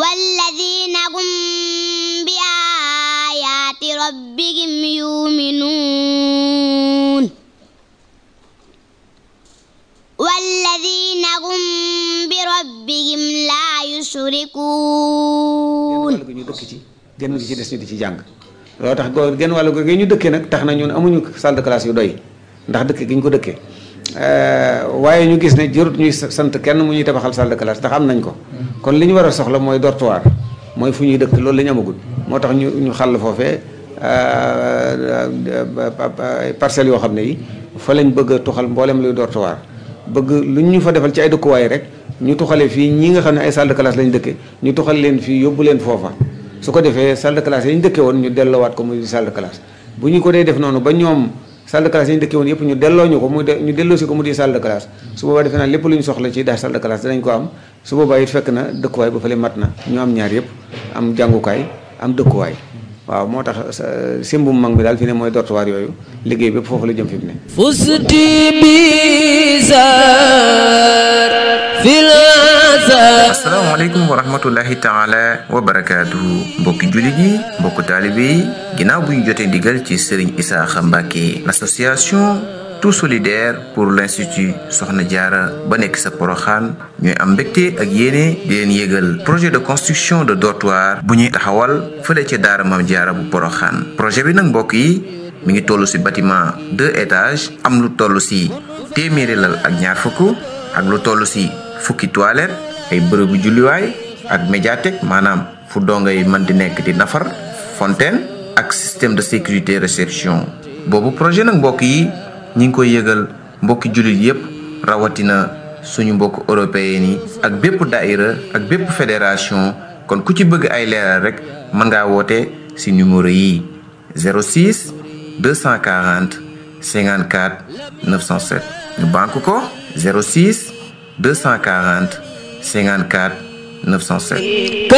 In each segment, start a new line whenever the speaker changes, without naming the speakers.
والذين هم بآيات ربهم يؤمنون والذين هم بربهم لا يشركون
genn wàll gi ñu dëkk ci genn gi ci des ñu di ci jàng loolu tax go genn wàll gi ñu dëkkee nag tax na ñun amuñu salle de classe yu doy ndax dëkk gi ñu ko dëkkee waaye ñu gis ne jërut ñuy sant kenn mu ñuy tabaxal salle de classe ndax am nañ ko kon li ñu war a soxla mooy dortoir mooy fu ñuy dëkk loolu la ñu amagul moo tax ñu ñu xàll foofee parcelles yoo xam ne yi fa lañ bëgg a tuxal mboolem luy dortoir bëgg lu ñu fa defal ci ay dëkkuwaay rek ñu tuxale fii ñi nga xam ne ay salle de classe lañ dëkke ñu tuxal leen fii yóbbu leen foofa su ko defee salle de classe yi ñu dëkke woon ñu delloowaat ko muy salle de classe bu ñu ko dee def noonu ba ñoom salle de classe yi ñu dëkke woon yëpp ñu delloo ñu ko muy ñu delloo si ko mu di salle de classe su boobaa defe naa lépp lu ñu soxla ci daal salle de classe danañ ko am su boobaa it fekk na dëkkuwaay ba fële mat na ñu am ñaar yëpp am jàngukaay am dëkkuwaay waaw moo tax simbum mag mi daal fi ne mooy dortoir yooyu liggéey bépp foofu la jëm fi mu ne
فزت بزار في العذاب
asalaamaaleykum wa rahmatullahi taala wa barakaatuhu mbokki jullit yi mbokku taalibe yi ginnaaw bu ñu jotee ndigal ci Serigne Isaaxa Mbàkke l'association tout solidaire pour l'institut Soxna Jaara ba nekk sa Poroxaan ñooy am mbégte ak yéene di leen yégal projet de construction de dortoir bu ñuy taxawal fële ca daara Maam Jaara bu Poroxaan projet bi nag mbokk yi mi ngi toll ci bâtiment deux étages am lu toll ci téeméeri lal ak ñaar fukk ak lu toll ci fukki toilette ay bërëbu julliwaay ak médiathèque maanaam fu dongo yi mën di nekk di nafar fontaine ak système de sécurité réception boobu projet nag mbokk yi ñi ngi koy yëgal mbokki jullit yépp rawatina suñu mbokk européen yi ak bépp daïra ak bépp fédération kon ku ci bëgg ay leeral rek mën ngaa woote ci numéro yi 06 240 54 907 ñu banque ko 06 240 54 907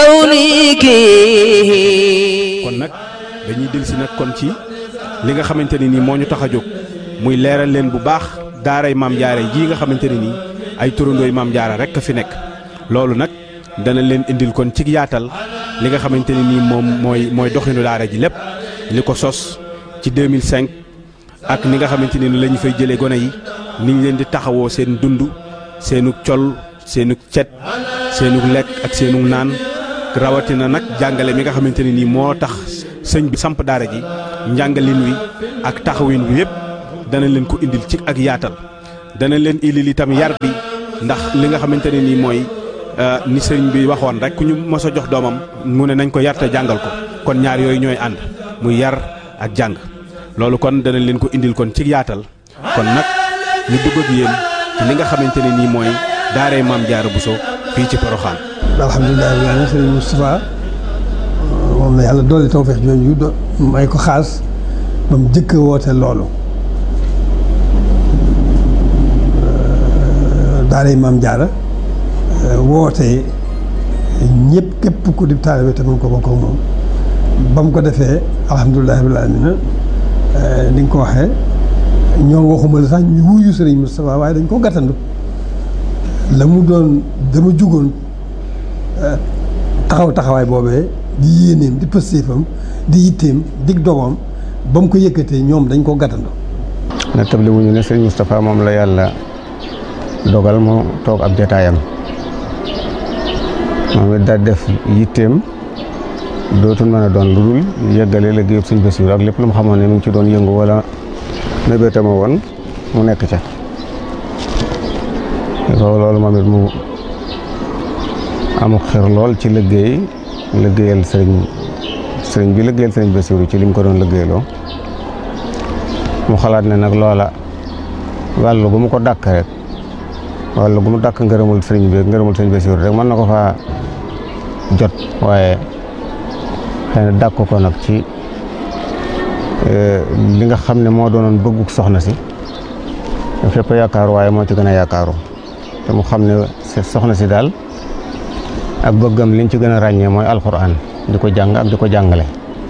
كونك
kon nag dañuy dellusi nag kon ci li nga xamante ne nii moo ñu tax a jóg muy leeral leen bu baax daaray maam jaara jii nga xamante ne nii ay turandooy maam jaara rek a fi nekk loolu nag dana leen indil kon ci yaatal li nga xamante ne nii moom mooy mooy doxinu daara ji lépp li ko sos ci 2005 ak ni nga xamante ne ni la ñu fay jëlee gone yi ni ñu leen di taxawoo seen dund seenu col seenu cet seenu lekk ak seenu naan rawatina nag jàngale mi nga xamante ne nii moo tax sëñ bi samp daara ji njàngalin wi ak taxawin wi yépp dana leen ko indil ci ak yaatal dana leen indil itam yar bi ndax li nga xamante ne nii mooy ni sëñ bi waxoon rek ku ñu mos a jox doomam mu ne nañ ko yar te jàngal ko kon ñaar yooyu ñooy ànd muy yar ak jàng loolu kon dana leen ko indil kon ci yaatal kon nag ñu dugg ak yéen ci li nga xamante ne nii mooy daaray maam Jaara Buso fii ci Poroxaan
alhamdulilah rabbil aalamiin sëriñ Moustapha moom la yàlla dolli tawfeex jooju do may ko xaas ba mu jëkk woote loolu daaray maam Jaara woote ñëpp képp ku di taalibe te mën ko bokk ak moom ba mu ko defee alhamdulilah rabbil aalamiin ni nga ko waxee ñoo waxuma la sax ñu wuyu sëriñ Moustapha waaye dañ ko gàttandu la mu doon dama jugoon taxaw taxawaay boobee di yéeneem di pëstéefam di yitteem dig dogoom ba mu ko yëkkatee ñoom dañ ko gàttandu
na table wuñu ne sëriñ Moustapha moom la yàlla dogal mu toog ab jataayam moom it daal def yitteem dootul mën a doon lu dul yëggale liggéeyub sëñ Bassirou ak lépp lu mu xamoon ne mu ngi ci doon yëngu wala mébétama woon mu nekk ca ko loolu moom it mu amuk xir lool ci liggéey liggéeyal sëriñ sëriñ bi liggéeyal sëriñ Bassirou ci li mu ko doon liggéeyloo mu xalaat ne nag loola wàllu gu mu ko dàkk rek wàllu gu mu dàkk ngërëmul sëriñ bi ngërëmul sëriñ Bassirou rek mën na ko faa jot waaye xëy na dàkk ko nag ci li nga xam ne moo doonoon bëgguk soxna si fépp yaakaaru waaye moo ci gën a yaakaaru te mu xam ne soxna si daal ak bëggam liñ ci gën a ràññee mooy alxuraan di ko jàng ak di ko jàngale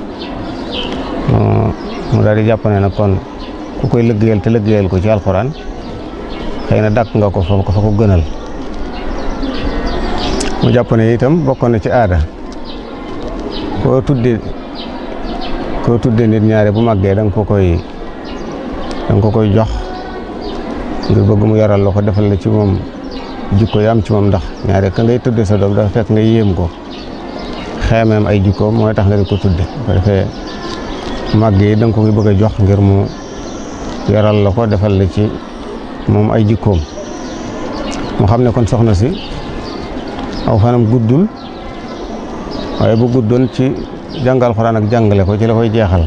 mu daal di jàpp ne nag kon ku koy liggéeyal te liggéeyal ko ci alxuraan xëy na dàkk nga ko fa ko fa ko gënal mu jàpp ne itam bokkoon na ci aada koo tudde koo tudde nit ñaare bu màggee da nga ko koy da nga ko koy jox ngir bëgg mu yaral la ko defal la ci moom jikko yi am ci moom ndax ñaare ka ngay tudde sa doom dafa fekk nga yéem ko xeemeem ay jikkoom mooy tax nga di ko tudde bu defee màgg yi da nga ko koy bëgg a jox ngir mu yaral la ko defal la ci moom ay jikkoom mu xam ne kon soxna si aw fanam guddul waaye bu guddoon ci jàngal xuraan ak jàngale ko ci la koy jeexal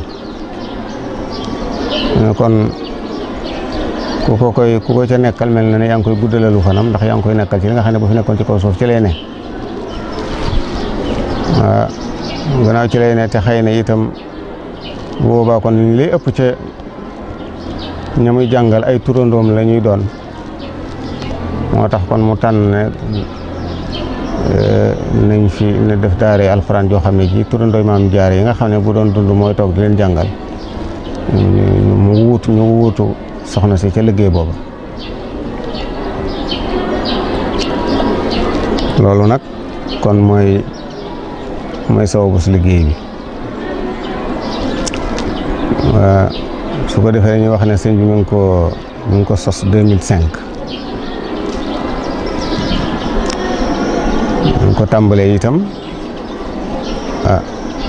ne kon ku ko koy ku ko ca nekkal mel na ne yaa ngi koy guddalalu fanam ndax yaa ngi koy nekkal ci li nga xam ne bu fi nekkoon ci kaw suuf ci lay ne waaw gannaaw ci lay ne te xëy na itam bu boobaa kon li ëpp ca ña muy jàngal ay turandoom la ñuy doon moo tax kon mu tànn ne nañ fi ne def daare alxuraan joo xam ne ji turandooy maam jaare yi nga xam ne bu doon dund mooy toog di leen jàngal mu wuutu ñu wuutu soxna si ca liggéey booba loolu nag kon mooy mooy sababu si liggéey bi su ko defee dañuy wax ne sëñ bi mu ngi ko mu ngi ko sos 2005 ñu ko tàmbalee itam ah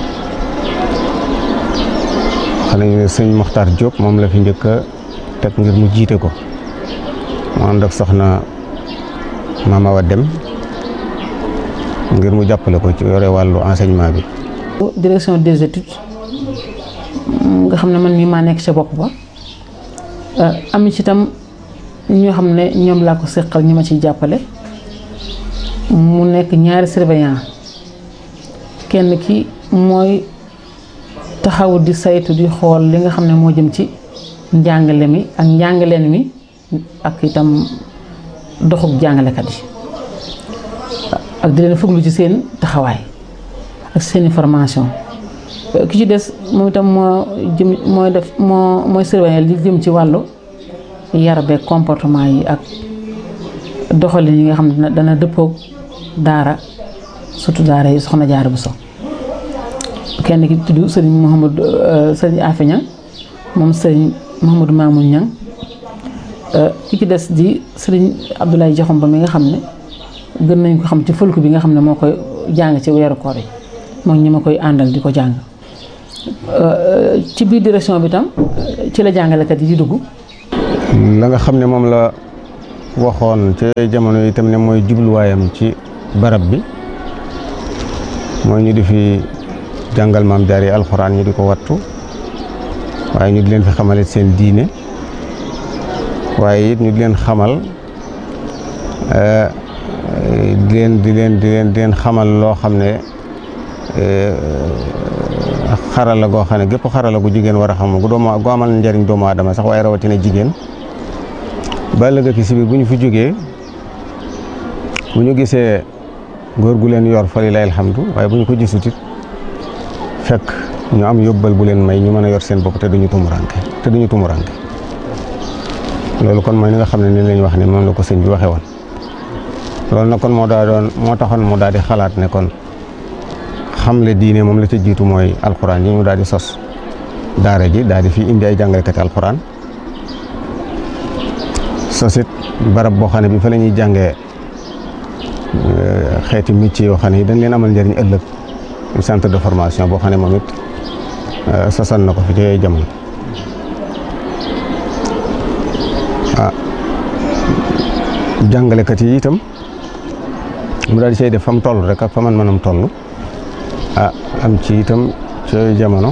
xam nañu ne sëñ Mokhtar Diop moom la fi njëkk a teg ngir mu jiite ko mu ànd ak soxna Mama Awa Dem ngir mu jàppale ko ci yore wàllu enseignement bi.
direction des études nga xam ne man mii maa nekk ca bopp ba am ci itam ñoo xam ne ñoom laa ko seqal ñi ma ciy jàppale. mu nekk ñaari surveillant kenn ki mooy taxaw di saytu di xool li nga xam ne moo jëm ci njàngale mi ak njàngaleen mi ak itam doxuk jàngalekat yi ak di leen fuglu ci seen taxawaay ak seeni formation ki ci des moom itam moo jëm mooy def moo mooy surveillant li jëm ci wàllu yar beeg comportement yi ak doxalin yi nga xam ne dana dëppoog daara surtout daara yi soxna jaara bu so kenn ki tudd sëriñ Mouhamadou sëriñ Afe Ñang moom sëriñ Mouhamadou Mamoun Ñang ki ci des di sëriñ Abdoulaye Joxom ba mi nga xam ne gën nañ ko xam ci fëlku bi nga xam ne moo koy jàng ci weeru koor yi moom ñi ma koy àndal di ko jàng ci biir direction bi tam ci la jàngalekat yi di dugg
la nga xam ne moom la waxoon ci jamono yi itam ne mooy jubluwaayam ci barab bi mooy ñu di fi jàngal maam jaar yi alxuraan ñu di ko wattu waaye ñu di leen fi xamalit seen diine waaye it ñu di leen xamal di leen di leen di leen di leen xamal loo xam ne xarala goo xam ne gépp xarala gu jigéen war a xam gu doomu gu amal njariñ doomu aadama sax waaye rawatina jigéen ba ëllëg ki si biir bu ñu fi jógee bu ñu gisee góor gu leen yor fa lilaay alhamdu waaye bu ñu ko gisut it fekk ñu am yóbbal bu leen may ñu mën a yor seen bopp te duñu tumuranke te duñu tumuranke loolu kon mooy li nga xam ne ni lañ wax ne moom la ko sëñ bi waxee woon loolu nag kon moo daa doon moo taxoon mu daal di xalaat ne kon xamle diine moom la ca jiitu mooy alxuraan yi mu daal di sos daara ji daal di fi indi ay jàngalekati alxuraan sosit barab boo xam ne bi fa la ñuy jàngee xeeti métier yoo xam ne yi dañ leen amal njëriñ ëllëg centre de formation boo xam ne moom it sosan na ko fi ci jamono ah jàngalekat yi itam mu daal di say def fa mu toll rek ak fa man manam toll ah am ci itam ci jamono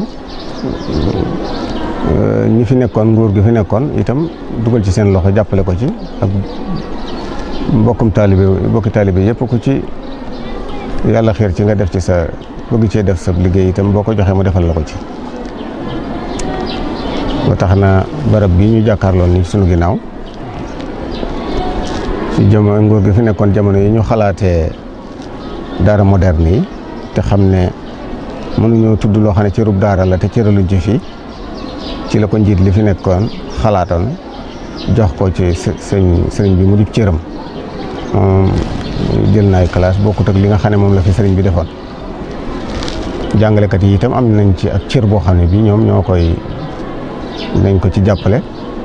ñi fi nekkoon nguur gi fi nekkoon itam dugal ci seen loxo jàppale ko ci ak mbokkum taalibe mbokki taalibe yëpp ku ci yàlla xiir ci nga def ci sa bëgg cee def sa liggéey itam boo ko joxee mu defal la ko ci ba tax na barab bii ñu jàkkaarloo ni sunu ginnaaw ci jamono nguur gi fi nekkoon jamono yi ñu xalaatee daara moderne yi te xam ne mënuñoo tudd loo xam ne cërub daara la te cëraluñ ci fii ci la ko njiit li fi nekkoon xalaatoon jox ko ci sëñ sëriñ bi mu di cëram moom jël na ay classe bokkut ak li nga xam ne moom la fi sëriñ bi defoon jàngalekat yi itam am nañ ci ak cër boo xam ne bii ñoom ñoo koy nañ ko ci jàppale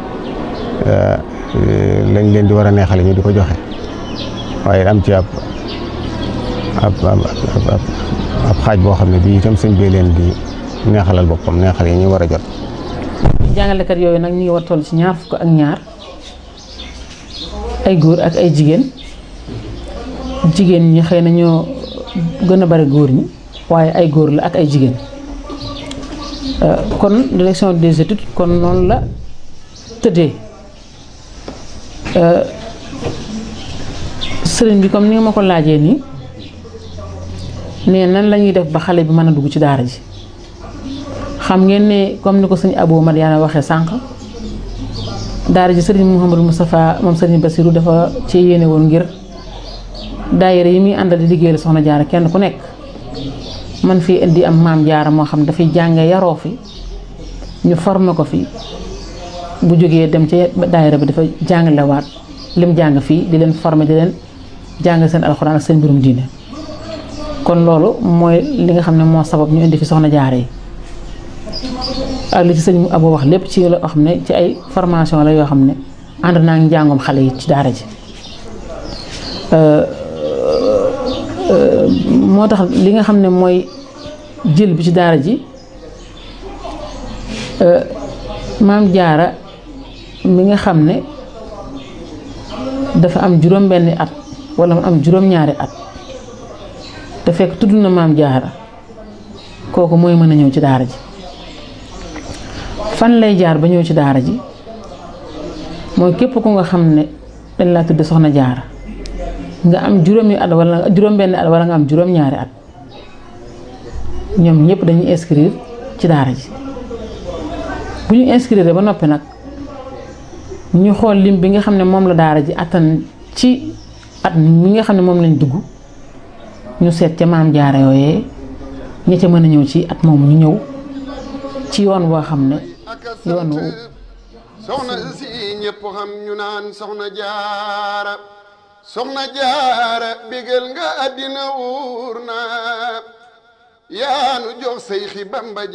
lañ leen di war a neexale ñu di ko joxe waaye am ci ab ab ab ab xaaj boo xam ne bii itam sëñ bee leen di neexalal boppam neexal yi ñu war a jot.
jàngalekat yooyu nag ñu ngi war toll ci ñaar fukk ak ñaar ay góor ak ay jigéen jigéen ñi xëy na ñoo gën a bari góor ñi waaye ay góor la ak ay jigéen kon direction des études kon noonu la tëddee sëriñ bi comme ni nga ma ko laajee nii nee nan la ñuy def ba xale bi mën a dugg ci daara ji xam ngeen ne comme ni ko sëñ Abou Madiana waxee sànq daara ji sëriñ Mouhamadou Moustapha moom sëriñ Bassirou dafa ci yéene woon ngir daayira yi muy àndal di liggéeyal soxna jaara kenn ku nekk man fii indi am maam jaara moo xam dafay jànge yaroo fi ñu formé ko fi bu jógee dem ci daayira bi dafa jàngalewaat lim jàng fii di leen formé di leen jàng seen alxuraan ak seen mbirum diine kon loolu mooy li nga xam ne moo sabab ñu indi fi soxna jaara yi ak li ci sëñ Abou wax lépp ci loo xam ne ci ay formation la yoo xam ne ànd naa ngi njàngum xale yi ci daara ji moo tax li nga xam ne mooy jël bi ci daara ji maam jaara mi nga xam ne dafa am juróom benni at wala mu am juróom ñaari at te fekk tudd na maam jaara kooku mooy mën a ñëw ci daara ji fan lay jaar ba ñëw ci daara ji mooy képp ku nga xam ne dañ laa tudd soxna jaara nga am juróomi at wala juróom benni at wala nga am juróom ñaari at ñoom ñëpp dañuy inscrire ci daara ji bu ñu inscrire ba noppi nag ñu xool lim bi nga xam ne moom la daara ji attan ci at mi nga xam ne moom lañ dugg ñu seet ca maam jaara yooyee ña ca mën a ñëw ci at moomu ñu ñëw ci yoon boo xam ne yoon wu
soxna si ñëpp xam ñu naan soxna jaara soxna jaara bégal nga àddina wuur na yaanu jox say xi bamba